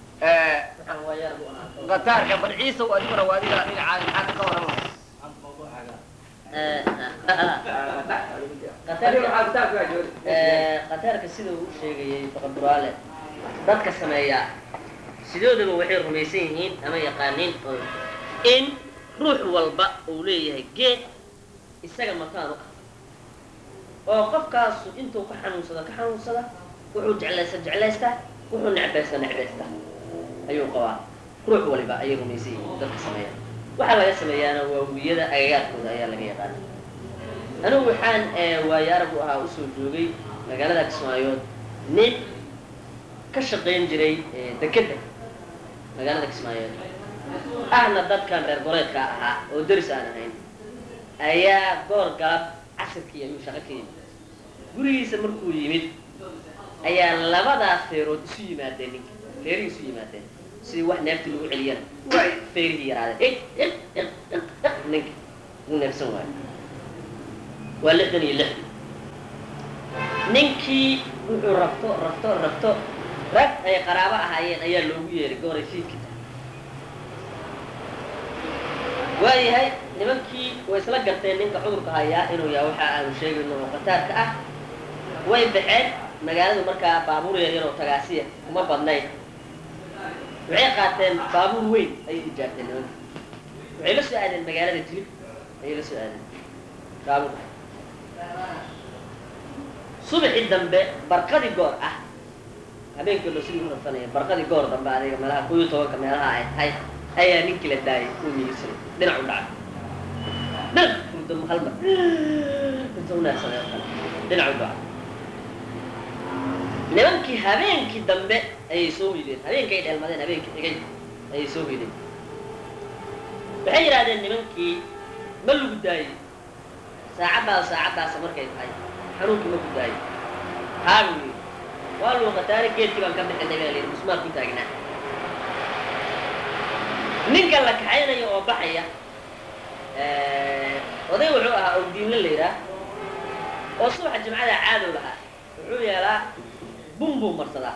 qataarka bal ciisa adiguna waa adiga dhinacaada maxaa ka warama qataarka sida uu sheegayay faqaduraale dadka sameeya sidoodaba waxay rumaysan yihiin ama yaqaaniin oo in ruux walba uu leeyahay geed isaga makaan u ah oo qofkaasu intuu ka xanuunsada ka xanuunsada wuxuu jeclaysta jeclaystaa wuxuu necbaysta necbaysta ayuu qabaa ruux waliba ayay rumaysan yihiin dadka sameeya waxaa laga sameeyaana waa wiyada agagaarkooda ayaa laga yaqaana anigu waxaan waayo arag u ahaa usoo joogay magaalada kismaayood nin ka shaqayn jiray dekedda magaalada kismaayood ahna dadkan reer goreedka ahaa oo deris aan ahayn ayaa goor galab casirkii ayuu shaqo ka yimid gurigiisa markuu yimid ayaa labadaas feerood isu yimaadeen ninka feerihii isu yimaadeen sidii wax neeftii lagu celiyana way feerihii yaraadeen ninka uu neefsan waayo waa lixdan iyo lix ninkii wuxuu rabto rabto rabto rag ay qaraabo ahaayeen ayaa loogu yeeray gooray fiidka waayahay nimankii way isla garteen ninka cudurka hayaa inuu yaha waxa aanu sheegayno oo qataarka ah way baxeen magaaladu markaa baabuur yaryar oo tagaasiya kuma badnayn waxay qaateen baabuur weyn ayay ijaarteen nimanka waxay la soo aadeen magaalada jilib ayay la soo aadeen baabuurka subaxii dambe barqadii goor ah habeenkii loo sidii urafanaya barqadii goor dambe adiga meelaha kuyo tobanka meelaha ay tahay ayaa ninkii la daayay uu miyisaday dhinac u dhacay dhinac furdamo halmar inta u neefsaday oo kale dhinac u dhacay nimankii habeenkii dambe ayay soo hoydeen habeenkay dheelmadeen habeenkii xigay ayay soo hoydeen waxay yidhahdeen nimankii ma lagu daayey saacaddaas saacaddaasa markay tahay xanuunkii ma ku daayo haa buu yidhi waa luuqataane geedkii baan ka bixinay baa layidhi musmaar ku taagnaa ninka la kaxaynayo oo baxaya oday wuxuu ahaa owdiinle la yidhaah oo subaxa jimcada caadow lahaa wuxuu yeelaa bun buu marsadaa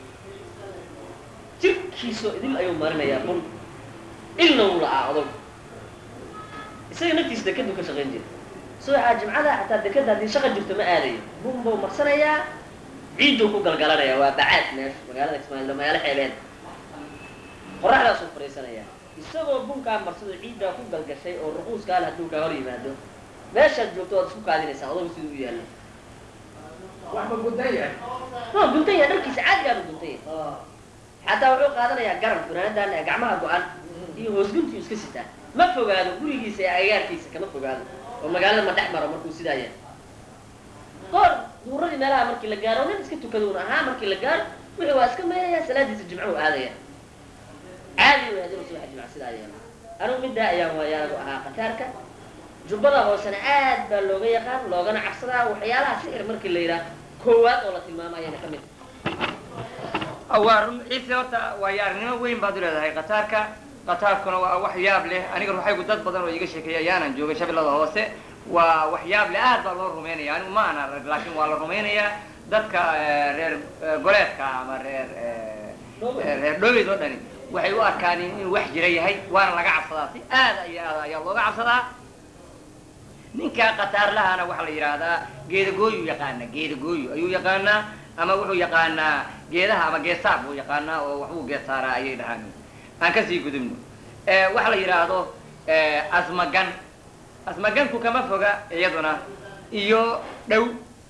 jirkiisoo idil ayuu marinayaa bun ilna wuu la'aa odag isaga naftiisa dekadu ka shaqayn jira subaxa jimcada xataa dekada haddii shaqa jirto ma aadayo bun buu marsanayaa ciidduu ku galgalanaya waa bacaad meesha magaalada ismaail magaalo xeebeed qoraxdaasuu fadhiisanayaa isagoo bunkaa marsado ciiddaa ku galgashay oo ruquuska al hadduu kaa hor yimaado meeshaad joogto waad isku kaadinaysaa odagu siduu u yaalla waxba gudan yahay waa guntan yahay dharkiisa caadigaaba guntan yahay xataa wuxuu qaadanayaa garan funaanadan ee gacmaha go-an iyo hoosguntiu iska sitaa ma fogaado gurigiisa ee agaarkiisa kama fogaado oo magaalada ma dhex maro markuu sidaa yahay goor duuradii meelaha markii la gaaro nin iska tukaduun ahaa markii la gaaro wuxuu waa iska meelayaa salaadiisa jimco u aadaya caadi way hadii subaxa jimca sidaa yeelo anigu middaa ayaan waayaanagu ahaa khataarka jubbada hoosena aad baa looga yaqaan loogana cabsadaa waxyaalaha sixir markii la yidhaah koowaad oo la tilmaamayana ka mid waa run ciise horta waayo aragnimo weyn baad u leedahay qataarka qataarkuna waa wax yaab leh aniga ruuxaygu dad badan oo iga sheekeeya ayaanan joogay shabeellada hoose waa wax yaab leh aad baa loo rumaynaya anigu ma ana rag laakiin waa la rumaynayaa dadka reer goleedka ama reer reer dhoweyd oo dhani waxay u arkaan inuu wax jira yahay waana laga cabsadaa si aad iyo aad ayaa looga cabsadaa ninka qataarlahana waxaa la yidhaahdaa geedagooyu yaqaana geedagooyu ayuu yaqaanaa ama wuxuu yaqaanaa geedaha ama geesaar buu yaqaanaa oo waxbuu geesaaraa ayay dhahaan aan kasii gudubno waxa la yidhaahdo asmagan asmaganku kama foga iyaduna iyo dhow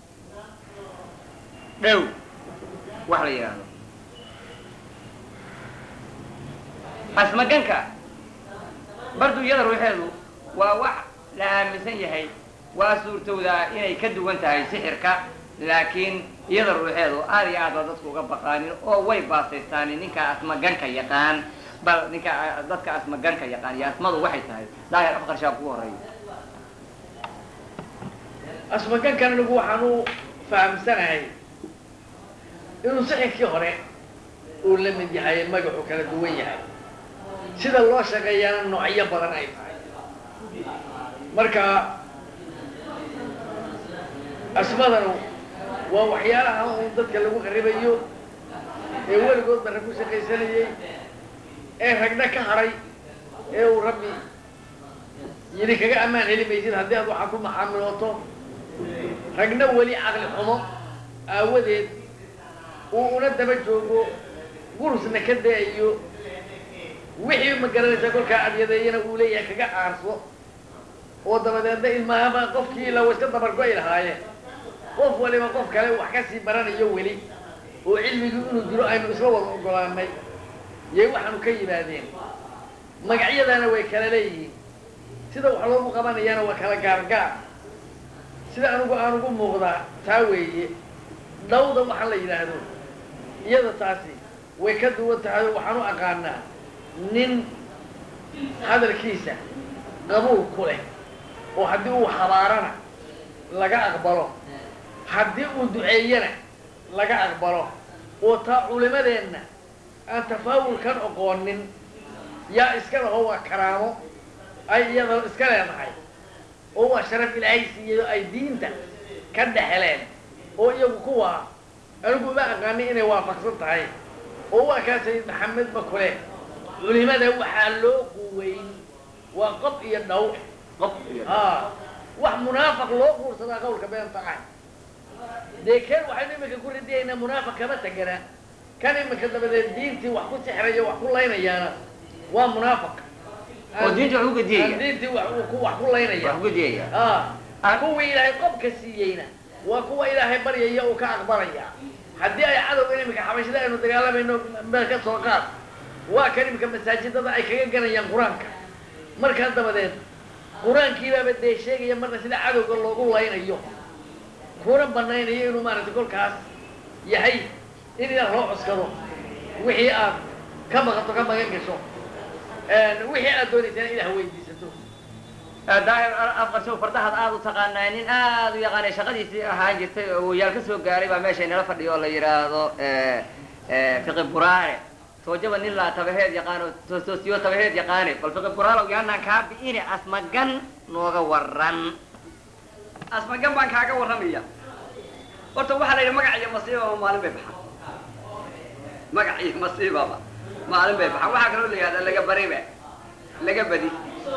dhow waxa la yidhaahdo asmaganka bardu iyada ruuxeedu waa wax la aaminsan yahay waa suurtowdaa inay ka duwan tahay sixirka laakiin iyada ruuxeedu aad iyo aad baa dadku uga baqaanin oo way baasaystaan ninka asmaganka yaqaan bal ninka dadka asmaganka yaqaan iyo asmadu waxay tahay daahir afqarshaa kugu horeeya asmagankan anigu waxaan u fahamsanahay inuu sixirkii hore uu la mid yahay magaxu kala duwan yahay sida loo shaqeeyaana noocyo badan ay tahay marka asmadanu waa waxyaalaha un dadka lagu qaribayo ee weligoodba rag ku shaqaysanayey ee ragna ka haray ee uu rabbi yidhi kaga ammaan heli maysid haddii aad waxaa ku maxaamilooto ragna weli caqli xumo aawadeed uu una daba joogo gurusna ka da-ayo wixii ma garanaysa kolkaa adyadeeyana uu leeyahay kaga aarso oo dabadeedna ilmahaba qofkii la iska dabargo-i lahaayeen qof waliba qof kale wax kasii baranayo weli oo cilmigii inuu jiro aynu isla wada ogolaanay yay waxaanu ka yimaadeen magacyadana way kala leeyihiin sida wax loogu qabanayaana waa kala gaargaar sida anigu aan ugu muuqdaa taa weeye dhawda waxaa la yidhaahdo iyada taasi way ka duwan tahay waxaan u aqaanaa nin hadalkiisa qabuul ku leh oo haddii uu habaarana laga aqbalo haddii uu duceeyana laga aqbalo oo taa culimadeenna aan tafaawulkan oqoonin yaa iska laho waa karaamo ay iyada iska leedahay oo waa sharaf ilaahay siiyayo ay diinta ka dhexeleen oo iyagu kuwa anigu uma aqaanay inay waafaqsan tahay oo waa kaa sayid maxamed bakule culimada waxaa loo quweyn waa qof iyo dhaw qof iyo a wax munaafiq loo guursadaa qawlka beenta ah dee keen waxaynu iminka ku radiyaynaa munaafiq kama tegana kan iminka dabadeed diintii wax ku sixraya wax ku laynayaana waa munaafiq oo diinta wax u gediyaya aan diintii wax uu ku wax ku laynaya wax u gediyaya a kuwii ilaahay qobka siiyeyna waa kuwa ilaahay baryaya uu ka aqbalaya haddii ay cadowgan iminka xabashida aynu dagaalamayno meel ka soo qaad waa kan iminka masaajidada ay kaga ganayaan qur-aanka markaa dabadeed qur-aankiibaaba dee sheegaya marna sida cadowga loogu laynayo kuna banaynayo inuu maaragtay kolkaas yahay in ilaah loo cuskado wixii aad ka maqato ka magan gasho wixii aad doonaysana ilaah weydiisato daahir afqarshow fardahaad aada u taqaanaa nin aada u yaqaanay shaqadiisii ahaan jirtay oo wayaal ka soo gaaray baa meesha inala fadhiyo oo la yidhaahdo fiqi buraare toojaba nin laa tabaheed yaqaano toostoosiyo tabaheed yaqaane bal fiqi buraalow yaanaan kaa bi'ine asmagan nooga waran asmagan baan kaaga warramaya horta waxaa la yidhi magac iyo masiibaba maalin bay baxaan magac iyo masiibaba maalin bay baxaan waxaa kaloo la yihahdaa laga baribe laga badi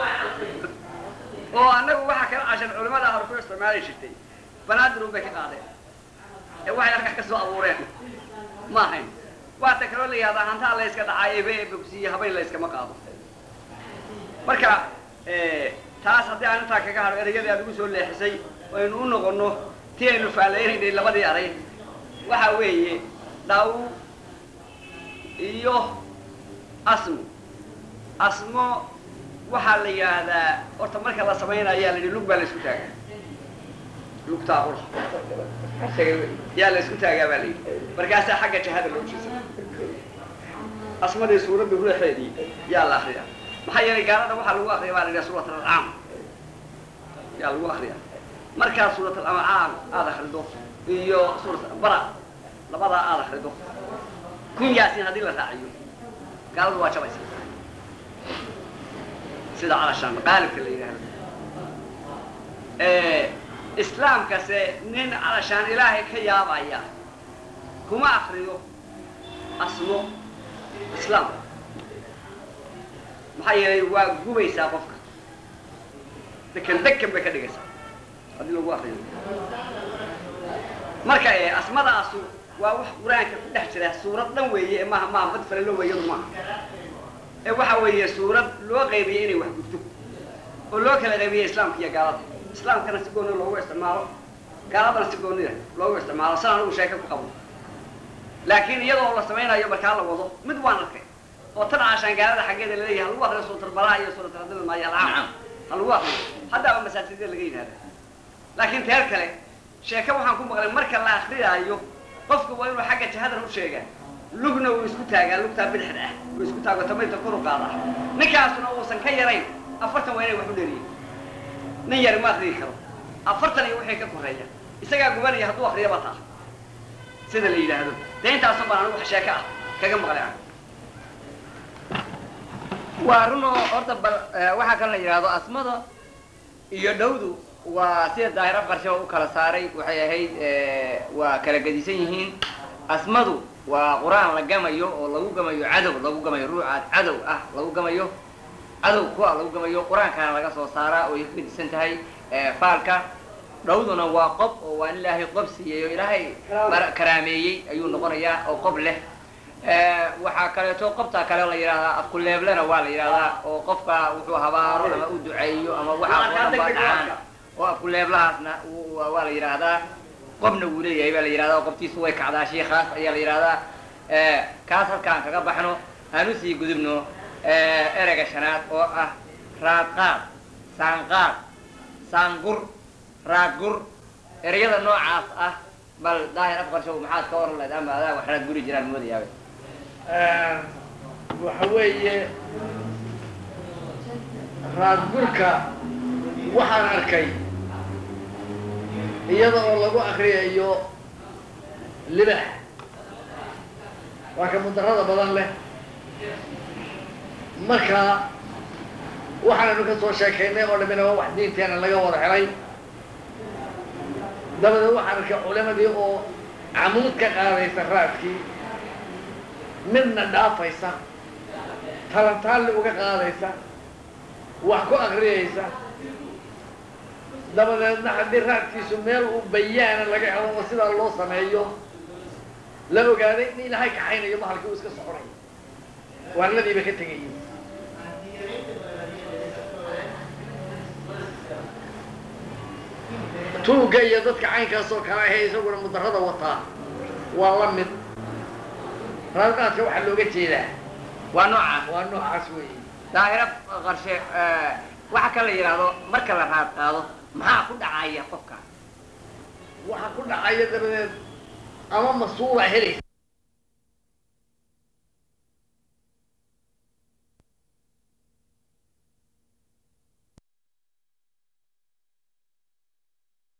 oo annagu waxaa kala cashan culimada hore ku isticmaali jirtay banaadirun bay ka qaadeen ee waxay halkaa ka soo abuureen ma ahayn waata kaloo la yihahdaa hantaa la yska dhacaa ebe ee bogsiiye habayn la yskama qaado marka taas haddii aan intaa kaga hadho ereyadii aad ugu soo leexisay aynu u noqono ti aynu faalaynay labadii aray waxa weeye dhaw iyo asmo asmo waxaa la yidhaahdaa horta marka la samaynayaa la yidhi lug baa la isku taagaa lugtaa ula yaa la isku taagaa baa la yidhi markaasaa xagga jahada loo jeesa asmadii suuradda ruuxeedii yaa la akriyaa maxaa yeelay gaalada waxaa lagu akriya baa la yidhaha suurat alancaam yaa lagu akriyaa markaa suurat alancaam aada akrido iyo suurat bara labadaa aada akrido kun yaasin haddii la raaciyo gaaladu waa jabaysa sida calashaan qaalibka la yidhaahdo islaamkase nin calashaan ilaahay ka yaabaya kuma akriyo asmo islaamka maxaa yeelay waa gubaysaa qofka dekan dekan bay ka dhigaysaa haddii lagu akriyo marka asmadaasu waa wax qur-aanka ku dhex jira suurad dhan weeye maaha maaha mad falalo weeyadu maaha ee waxa weeye suurad loo qaybiyey inay wax gudto oo loo kala qaybiyey islaamka iyo gaalada islaamkana si gooni loogu isticmaalo gaaladana si goonida loogu isticmaalo san anigu sheeka ku qabo laakiin iyadoo la samaynayo markaa la wado mid waan arkay oo tan caashaan gaalada xaggeeda laleeyahay ha lagu akriyo suuratal balaa iyo suuratal hadil maayo alcaam ha lagu akriyo haddaaba masaajidda laga yidhahda laakiin teer kale sheeke waxaan ku maqlay marka la akriyaayo qofka waa inuu xagga jahadan u sheegaa lugna uu isku taagaa lugtaa bidixda ah uu isku taago tamayta kor u qaadaa ninkaasuna uusan ka yarayn afartan waa inay wax u dheeriyin nin yari ma akriyi karo afartan iyo wixii ka koreeya isagaa gubanaya hadduu akriyaba taa sida la yidhaahdo dee intaasun baan anigu wax sheeke ah kaga maqlay ah waa runo horta bal waxaa kan la yidhaahdo asmada iyo dhowdu waa sida daahir afqarsho u kala saaray waxay ahayd waa kala gedisan yihiin asmadu waa qur-aan la gamayo oo lagu gamayo cadow lagu gamayo ruucaad cadow ah lagu gamayo cadow kuwa lagu gamayo qur-aankaana laga soo saaraa oo ay ka gedisan tahay faalka dhowduna waa qob oo waa in ilaahay qob siiyey oo ilaahay karaameeyey ayuu noqonayaa oo qob leh waxaa kaleeto qobtaa kale la yidhahdaa afkuleeblena waa la yidhahdaa oo qofka wuxuu habaaro ama u duceeyo ama waxaa oo dhan baa dhacaan oo afkuleeblahaasna waa la yidhaahdaa qobna wuu leeyahay baa la yidhahdaa qobtiisu way kacdaa shiikaas ayaa la yidhahdaa kaas halkaan kaga baxno aan usii gudubno ereyga shanaad oo ah raadqaad saanqaad saangur raadgur ereyada noocaas ah bal daahir afqarshow maxaad ka oran lahayd ama adaa wax raad guri jiraan moodayaaba waxa weeye raadgurka waxaan arkay iyada oo lagu akriyayo libax waa ka mudarada badan leh marka waxaanaynu ka soo sheekaynay oo dhamina waa wax diinteena laga wada helay dabadeed waxaan arkay culimadii oo camuud ka qaadaysa raadkii midna dhaafaysa talantaalli uga qaadaysa wax ku akriyaysa dabadeedna haddii raadkiisu meel uu bayaana laga helo oo sidaa loo sameeyo la ogaaday in ilaahay kaxaynayo bahalkii uu iska soconayo waarladiiba ka tegayo tuugga iyo dadka caynkaas oo kale ahee isaguna mudarada wataa waa la mid raadqaadka waxaa looga jeedaa waa noocaas waa noocaas weeye daahira qarshe waxa kan la yidhaahdo marka la raad qaado maxaa ku dhacaya qofka waxaa ku dhacaya dabadeed ama masuula helaysa